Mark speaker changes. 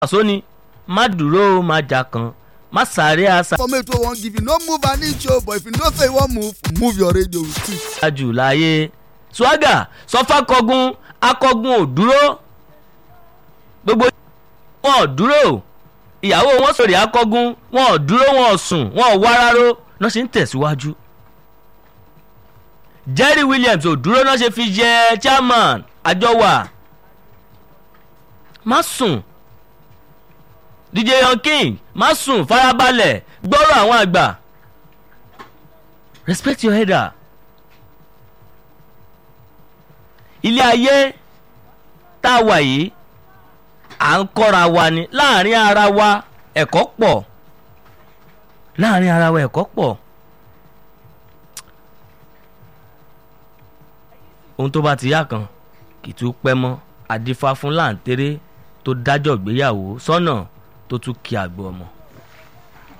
Speaker 1: sóni má dúró má jà kan má sáré àṣà.
Speaker 2: informate wey wan give you no move an inch o but if you know say you wan move move your radio with it.
Speaker 1: jù láyé swaga sọfà kọgun akọgun ò dúró gbogbo wọn ò dúró ìyàwó wọn sọ̀rọ̀ akọgun wọn ò dúró wọn ò sùn wọn ò wá ráró náà ṣe ń tẹ̀síwájú. Jerry Williams ò dúró náà ṣe fi jẹ chairman àjọwà má sùn DJ Young King má sùn farabalẹ̀ gbọ́rọ̀ àwọn àgbà respect your header. ilé ayé tá a wà yìí à ń kọ́ra wa ni láàrin ara wa ẹ̀kọ́ pọ̀ láàrin ara wa ẹ̀kọ́ pọ̀ ohun tó bá ti yá kan kì í tún pẹ́ mọ́ àdìfá fún láǹtẹ̀rẹ́ tó dájọ́ gbéyàwó sọ́nà tó tún kí àgbọ̀ ọmọ.